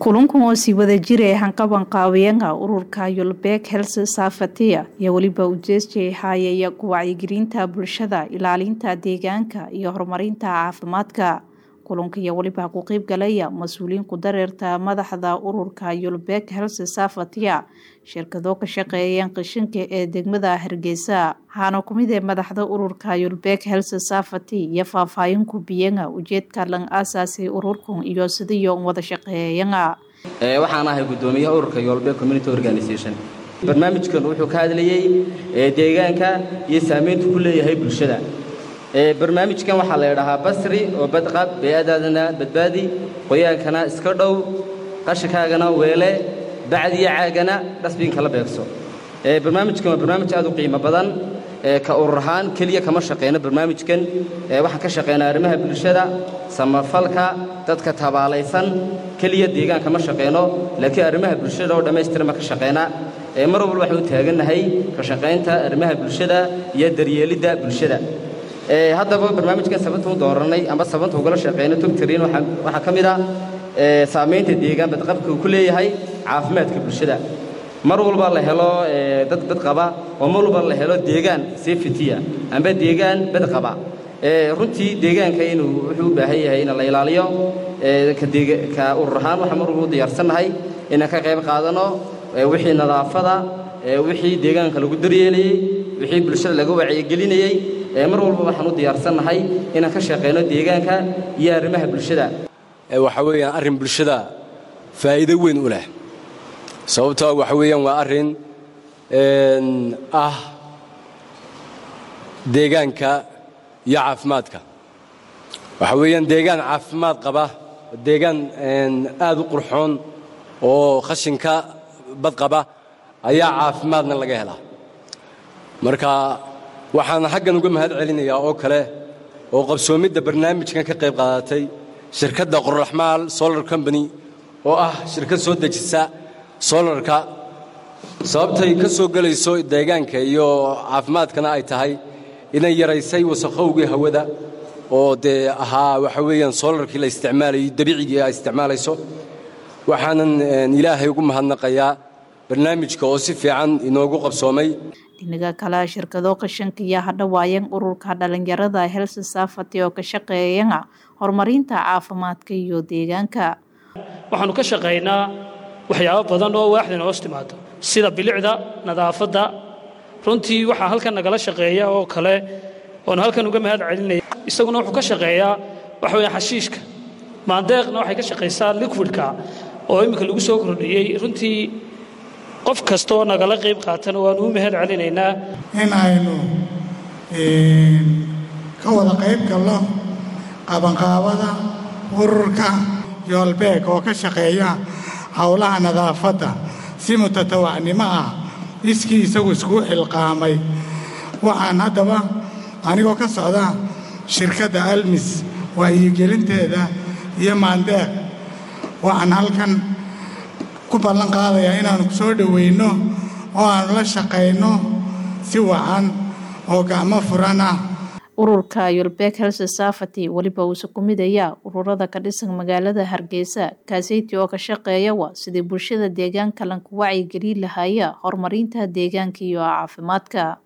kulankan oo sii wada jiray hanqaban qaawiyaga ururka yulbeeg helse saafatiya iyo weliba ujeesjay haayaya ku wacyigelinta bulshada ilaalinta deegaanka iyo horumarinta caafimaadka kulanka iyo weliba ku qeyb galaya mas-uuliyiin ku dareerta madaxda ururka yulbeeg helse saafatiya shirkado ka shaqeeyeen qishinka ee degmada hargeysa waxaana kumid ee madaxda ururka yulbeeg helse saafati iyo faahfaahin ku biyaga ujeedka lan aasaasay ururkan iyo sidiyo wada shaqeeyaga waxaan ahay gudoomiyaha ururka yolbeeg community organization barnaamijkan wuxuu ka hadlayey deegaanka iyo saamayntu ku leeyahay bulshada barnaamijkan waxaa la ydhahaa basri oo badqab bey-adaadana badbaadi qoyaankana iska dhow qashinkaagana weele bacdiyo caagana dhasbiinka la beegso barnaamijkan waa barnaamij aad u qiimo badan ka urur ahaan keliya kama shaqeyno barnaamijkan waxaan ka shaqeynaa arrimaha bulshada samafalka dadka tabaalaysan keliya deegaanka ma shaqeyno laakiin arrimaha bulshada oo dhammaystiran baan ka shaqeynaa mar walba waxaan u taagannahay ka shaqaynta arrimaha bulshada iyo daryeelidda bulshada haddaba barnaamijkan sababta u dooranay amba sababta ugala shaqeyno tubtrin waxaa ka mid ah saamaynta deegaan badqabka uu ku leeyahay caafimaadka bulshada mar walba la helo dad badqaba oo mar walba la helo deegaan sefitiya amba deegaan badqaba runtii deegaanka inuu wuxuu u baahan yahay in la ilaaliyo ka urur ahaan waxaan mar walba u diyaarsannahay inaan ka qayb qaadano wixii nadaafada wixii deegaanka lagu daryeelayey wixii bulshada laga wacyigelinayey mar walba waxaan u diyaarsannahay inaan ka shaqeyno deegaanka iyo arrimaha bulshada waxa weeyaan arrin bulshada faa'iido weyn u leh sababtoo waxa weeyaan waa arrin ah deegaanka iyo caafimaadka waxa weeyaan deegaan caafimaad qaba deegaan aad u qurxoon oo khashinka badqaba ayaa caafimaadna laga helaa marka waxaan xaggan uga mahad celinayaa oo kale oo qabsoomidda barnaamijkan ka qayb qaadatay shirkadda qorraxmaal solar combany oo ah shirkad soo dejisa solarka sababtay ka soo gelayso deegaanka iyo caafimaadkana ay tahay inay yaraysay wasakhowgii hawada oo dee ahaa waxa weeyaan solarkii la isticmaalayay dabiicigii ay isticmaalayso waxaanan ilaahay ugu mahadnaqayaa barnaamijka oo si fiican inoogu qabsoomay dhinaga kale shirkado qashanka iyo hadhawaayan ururka dhalinyarada helse saafati oo ka shaqeeyaga horumarinta caafimaadka iyo deegaanka waxaanu ka shaqaynaa waxyaabo badan oo waaxdan hoos timaado sida bilicda nadaafadda runtii waxaa halkan nagala shaqeeya oo kale oonu halkan uga mahad celinaya isaguna wuxuu ka shaqeeyaa waxa weya xashiishka maandeeqna waxay ka shaqaysaa liquidka oo imminka lagu soo kordhiyey runtii qof kastaoo nagala qayb qaatana waanu u mahad celinaynaa in aynu ka wada qayb galno qabanqaabada ururka yoolbeeg oo ka shaqeeya howlaha nadaafadda si mutatawacnimo ah iskii isagu isku xilqaamay waxaan haddaba anigoo ka socda shirkadda almis wacyigelinteeda iyo maandeeq waxaan halkan ku ballan qaadayaa inaannu ku soo dhowayno oo aannu la shaqayno si wacan oo gacmo furan ah ururka yulbeeg helse saafati weliba uuse ku midaya ururada ka dhisan magaalada hargeysa kaaseyti oo ka shaqeeyawa sidii bulshada deegaanka lanku wacyigelin lahaya horumarinta deegaanka iyo caafimaadka